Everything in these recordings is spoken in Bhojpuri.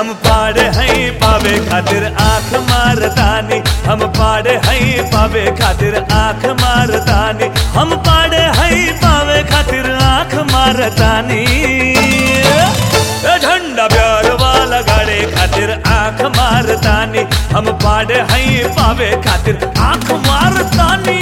हम पाड़े हैं पावे खातिर आंख मारतानी हम पाड़े हैं पावे खातिर आंख मारतानी हम पाड़े हैं पावे खातिर आंख मारतानी ए झंडा प्यार वाला गाड़े खातिर आंख मारतानी हम पाड़े हैं पावे खातिर आंख मारतानी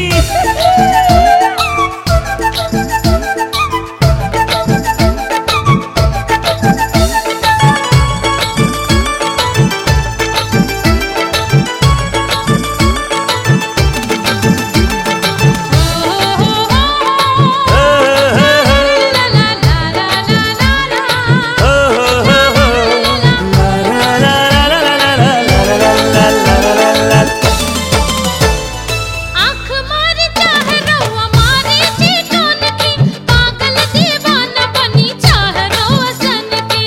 आँख मारी चाहे रउआ मारी चिकन की पागल दीवाना बनी चाहे रउआ सन के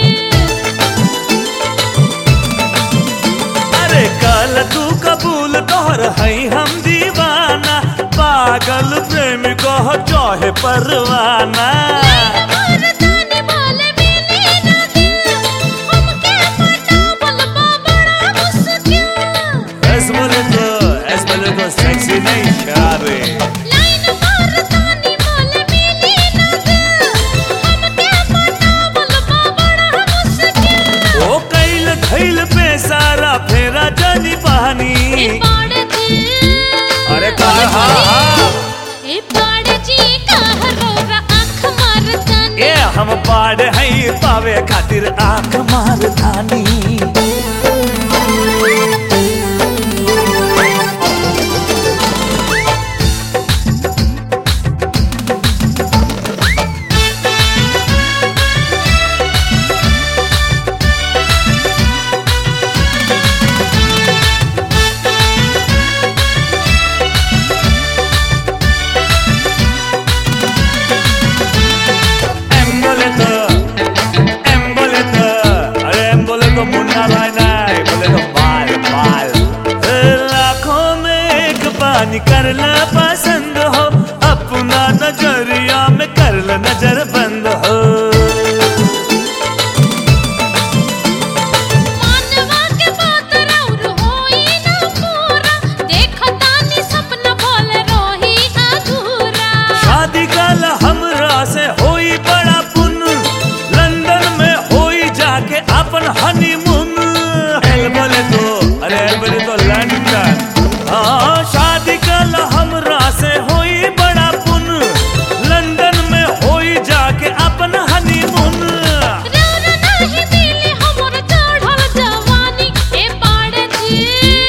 अरे कल तू कबूल तोहर है हम दीवाना पागल प्रेमी कह चाहे परवाना मर्दानी बोले मिली ना दिल हमके पटावल बा बड़ा मुश्किल ऐस बोले तो ऐस बोले तो सेक्सी नहीं शारे लाइन मर्दानी बोले मिली ना दिल हमके पटावल बा बड़ा मुश्किल ओ कैल धैल पे सारा फेरा जानी ए पानी पाड़ जी अरे कहा हा हा ए पाड़ जी कह रोरा आँख मारतानी ए हम पाड़ है पावे खातिर आंख मारतानी एम बोले तो एम बोले तो अरे एम बोले तो मुन्ना भाई नहीं बोले तो बाल बाल ए, लाखों में एक पानी कर ला पसंद हो अपना नजरिया में कर ला नजर बंद हो मानवा के बात राउर होई ना पूरा देखतानी सपना बोल रोही अधूरा शादी कल हमरा से होई बड़ा पुन लंदन में होई जाके अपन हनीमून एल बोले तो अरे एल बोले तो लंदन हाँ शादी कल हमरा से होई बड़ा पुन लंदन में होई जाके अपन हनीमून राउर नाही दिली हमर चढ़ल जवानी ए पाड़ जी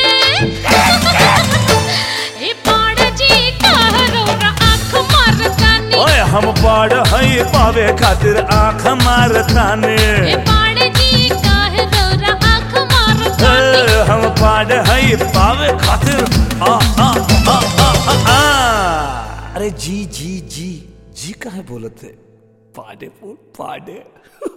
ए पाड़ जी कह रोरा आँख मारतानी ओए हम पाड़ है पावे खातिर आंख मारताने ए पाड़ जी कह रोरा आँख मारतानी ए, हम पाड़ है पावे खातिर आ आ आ आ आ आ अरे जी जी जी जी काहे बोलते पाडे फूल पाडे